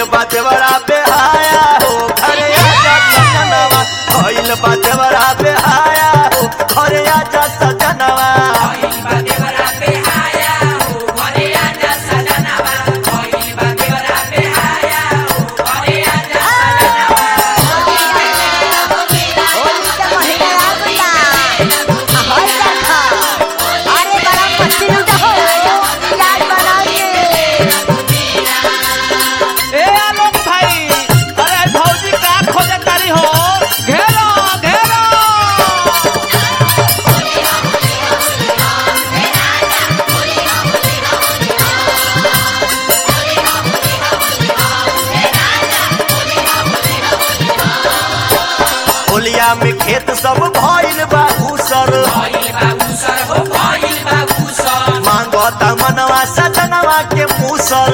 भइल बा देवरा बेहाया हो घरे आजा सजनवा भइल बा देवरा बेहाया हो घरे आजा सजनवा होली के महीना आ गया आ हर देखा अरे बड़ा पत्ती लूटा हो याद बना के ए आलोक भाई अरे भौजी का खोजे तारी हो घेरो घेरो होलिया में खेत सब भइल बा उसर मांगता मनवा सजनवा के मूसल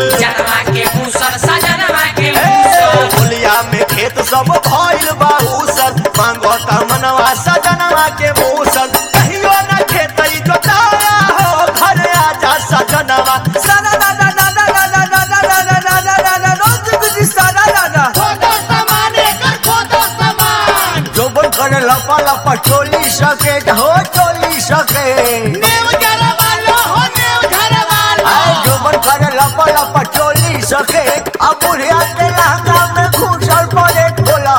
होलिया में खेत सब भइल बा उसर मांगता मनवा सजनवा के मूसल कहियो न खेत जोताया हो घर आजा सजनवा सना ना ना ना ना ना ना ना ना ना ना ना ना ना ना रोज बिजी सना ना ना जोबन करे लपा लपा चोली सके हो चोली सके आए जोबन करे लपा लपा चोली सके अब बुढ़िया के लहंगा में घुसल पड़े खोला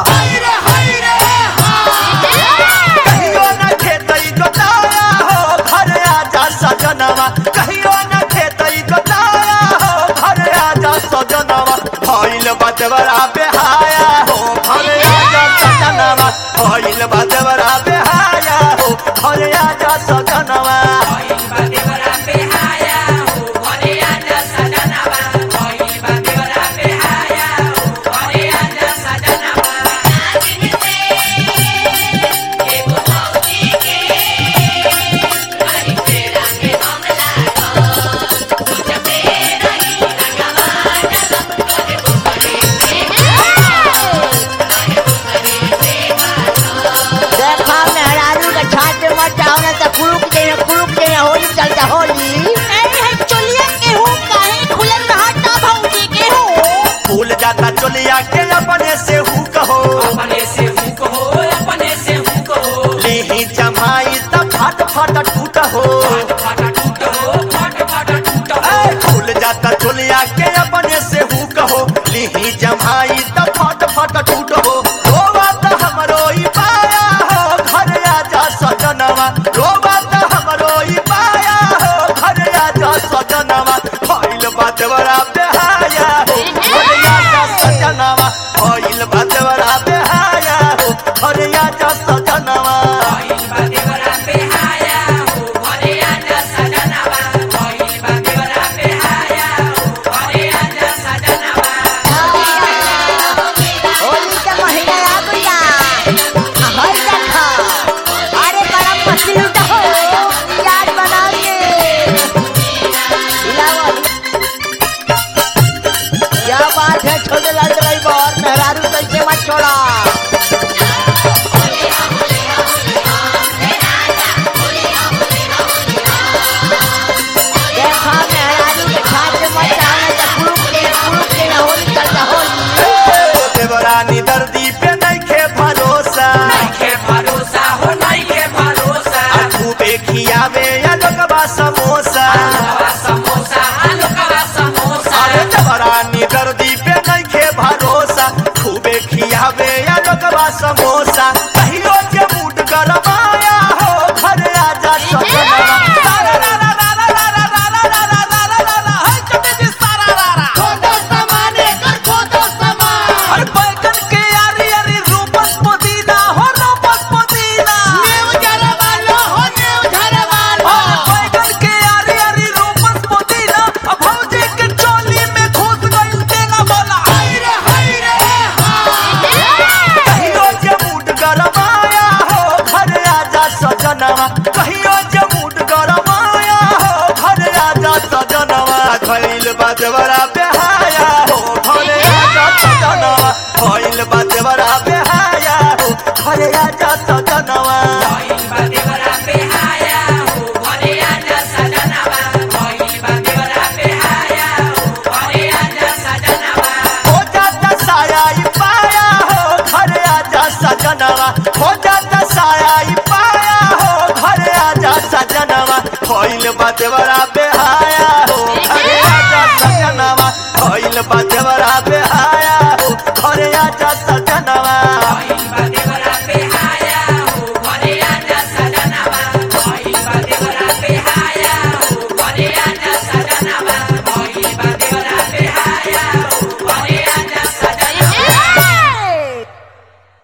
कहियो न खेतई जोताया हो घर आजा सजनवा कहियो न खेतई जोताया हो घर आजा सजनवा भइल बदवरा बेहाया हो घर आजा सजनवा भइल बदवरा बेहाया हो घर आजा सजनवा देखा मेहरारू के छाट मत जाओ ना तो कुरुक जे कुरुक जे होली चलता होली भूल जाता चोलिया के अपने से हु कहो लेही जमाई त फट फट टूट हो ए, भूल जाता चोलिया के अपने से हु कहो लेही जमाई त फट फट टूट हो रोवा त हमरो ई पाया हो घर आजा सजनवा रोवा त हमरो ई पाया हो घर आजा सजनवा भइल बात बड़ा बेहाया हो घर आजा सजनवा भइल बात बड़ा बेहाया हो घर आजा सजनवा होली के महीना आ गया आ हर देखा अरे बड़ा पत्ती लूटा हो याद बना के लाओ क्या बात है छोटे लाल ड्राइवर मेहरारू कैसे मत छोड़ा देखा मेहरारू के छाट मत जाओ ना तो कुरुक जे कुरुक जे होली चलता होली देवरानी दर्दी पे नइखे भरोसा खूबे खियावे या लोगबा समोसा अरे देवरानी दर्दी पे नइखे भरोसा खूबे खियावे या लोगबा समोसा कहियो जे मूड गरमाया हो घर आजा सजनवा सारा रा रा रा रा रा रा रा रा रा रा रा रा रा रा हाय चटे जी सारा रा रा अरे बैगन के यारी यारी रूपस पुदीना हो रूपस पुदीना अरे बैगन के यारी यारी रूपस पुदीना अब भौजी के चोली में घुस गइल तेना बोला कहियो जे मूड गरमाया हो घर आजा सजनवा कहियो जे मूड गरमाया हो घर आजा सजनवा भइल बाजवरा बेहाया हो घर आजा सजनवा भइल बाजवरा बेहाया हो घर आजा सजनवा हो जा देवरा बेहाया हो घरे आजा सजनवा भइल बा